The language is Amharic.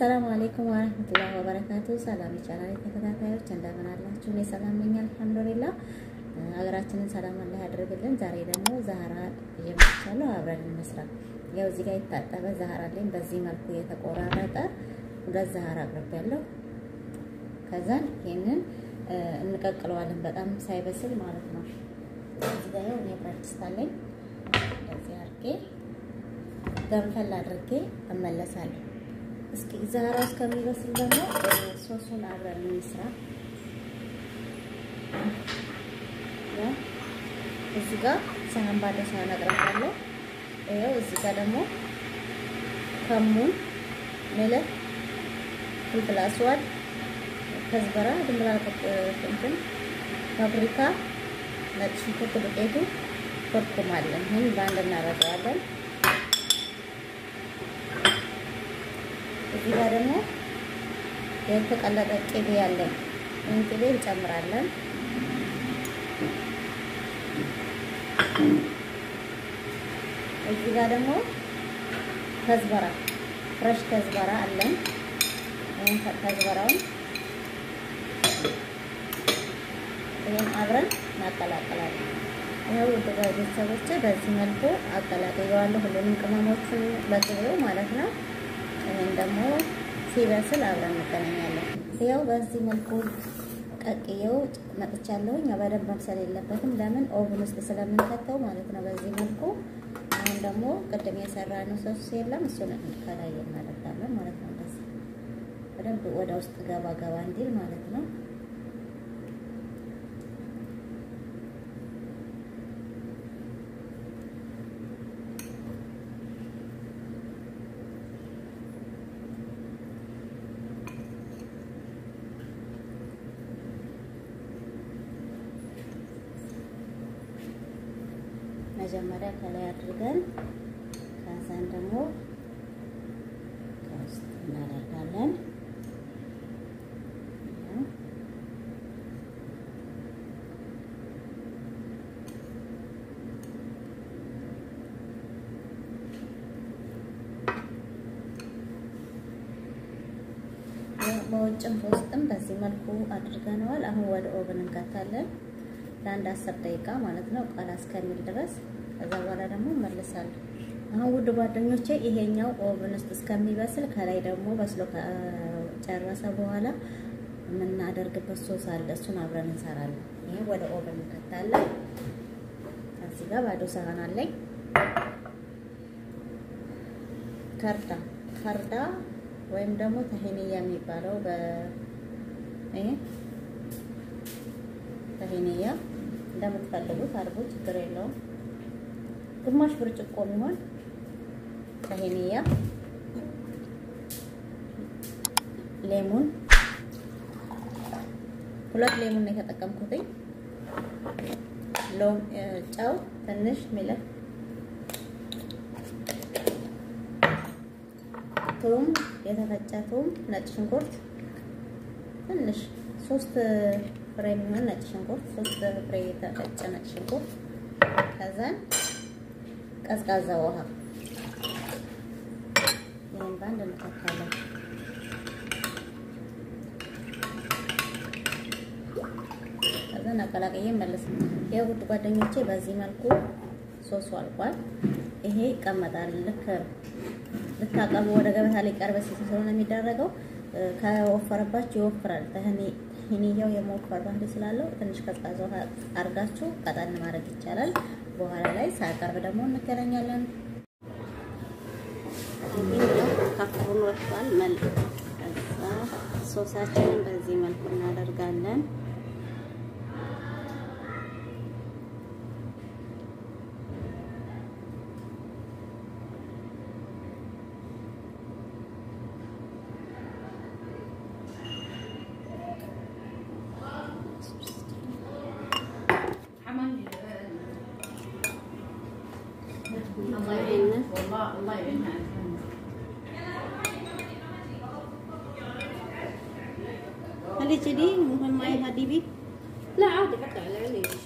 አሰላሙ አሌይኩም ወረህመቱላሂ ወበረካቱ። ሰላም ይቻላል ተከታታዮች እንደምን አላችሁ? እኔ ሰላም ነኝ አልሐምዱሊላህ። ሀገራችንን ሰላም አላህ ያደርግልን። ዛሬ ደግሞ ዛህራ እየመጥቻለሁ፣ አብረን እንስራ። ያው እዚህ ጋር የታጠበ ዛህራ አለኝ። በዚህ መልኩ የተቆራረጠ ሁለት ዛህራ አቅርቤያለሁ። ከዛን ይሄንን እንቀቅለዋለን፣ በጣም ሳይበስል ማለት ነው። እዚህ ጋር ያው እኔ ብረት ድስት አለኝ። እንደዚህ አድርጌ ገንፈል አድርጌ እመለሳለሁ። እስኪ ዛህራ እስከሚበስል ደግሞ ሶሱን አብረን እንስራ። እዚህ ጋር ሳህን ባለ ሳህን አቅርቤያለሁ። ይኸው እዚህ ጋር ደግሞ ከሙን፣ ሚልህ፣ ፍልፍል አስዋድ፣ ከዝበራ፣ ድንብላል፣ እንትን ፋብሪካ፣ ነጭ ሽንኩርት ዱቄቱ፣ ኮርኩም አለን። ይህን በአንድ እናደርገዋለን። እዚህ ጋር ደግሞ የተቀለጠ ቅቤ ያለን ይህን ቅቤ እንጨምራለን። እዚህ ጋር ደግሞ ከዝበራ ፍረሽ ከዝበራ አለን። ይህን ከዝበራውን ይህን አብረን እናቀላቅላለን። ይኸው ውድ ቤተሰቦቼ በዚህ መልኩ አቀላቅየዋለሁ። ሁሉንም ቅመሞችን በቅቤው ማለት ነው። ይህን ደግሞ ሲበስል አብረን እንገናኛለን። ያው በዚህ መልኩ ቀቅየው መጥቻለሁኝ። በደንብ መብሰል የለበትም ለምን ኦቭን ውስጥ ስለምንከተው ማለት ነው። በዚህ መልኩ አሁን ደግሞ ቅድም የሰራነው ሶስ የለም እሱን ከላይ እናደርጋለን ማለት ነው። እንደዚህ በደንብ ወደ ውስጥ ገባ ገባ እንዲል ማለት ነው። መጀመሪያ ከላይ አድርገን ከዛን ደግሞ ከውስጥ እናደርጋለን። በውጭም በውስጥም በዚህ መልኩ አድርገነዋል። አሁን ወደ ኦቨን እንከታለን ለአንድ አስር ደቂቃ ማለት ነው ቃላ እስከሚል ድረስ ከዛ በኋላ ደግሞ እመልሳለሁ። አሁን ውድ ጓደኞቼ ይሄኛው ኦቨን ውስጥ እስከሚበስል ከላይ ደግሞ በስሎ ከጨረሰ በኋላ የምናደርግበት ሶስ አለ። እሱን አብረን እንሰራለን። ይሄ ወደ ኦቨን እንከታለን። እዚህ ጋር ባዶ ሳህን አለኝ። ከርዳ ከርዳ ወይም ደግሞ ተሄንያ የሚባለው በ ይሄ ተሄንያ እንደምትፈልጉት አድርጉ፣ ችግር የለውም። ግማሽ ብርጭቆ የሚሆን ተሄንያ፣ ሌሙን ሁለት ሌሙን ነው የተጠቀምኩትኝ። ሎም ጨው ትንሽ ሚልህ፣ ቱም የተፈጨ ቱም፣ ነጭ ሽንኩርት ትንሽ ሶስት ፍሬ የሚሆን ነጭ ሽንኩርት ሶስት ፍሬ የተፈጨ ነጭ ሽንኩርት ከዛን ቀዝቃዛ ውሃ ይህን በአንድ እንከታለን። ከዛን አቀላቅዬ መለስ። የውድ ጓደኞቼ በዚህ መልኩ ሶሱ አልቋል። ይሄ ይቀመጣል። ልክ ልታቀርቡ ወደ ገበታ ላይ ቀርበ ስለሆነ የሚደረገው ከወፈረባችሁ ይወፍራል። ይሄኛው የመወፈር ባህሪ ስላለው ትንሽ ቀዝቃዛ ውሃ አርጋችሁ ቀጠን ማድረግ ይቻላል። በኋላ ላይ ሳቀርብ ደግሞ እንገናኛለን። ከፍሩን ወጥቷል። መልክ ከዛ ሶሳችንን በዚህ መልኩ እናደርጋለን። هل تدي مهم معي هديبي لا عادي حتى على عيني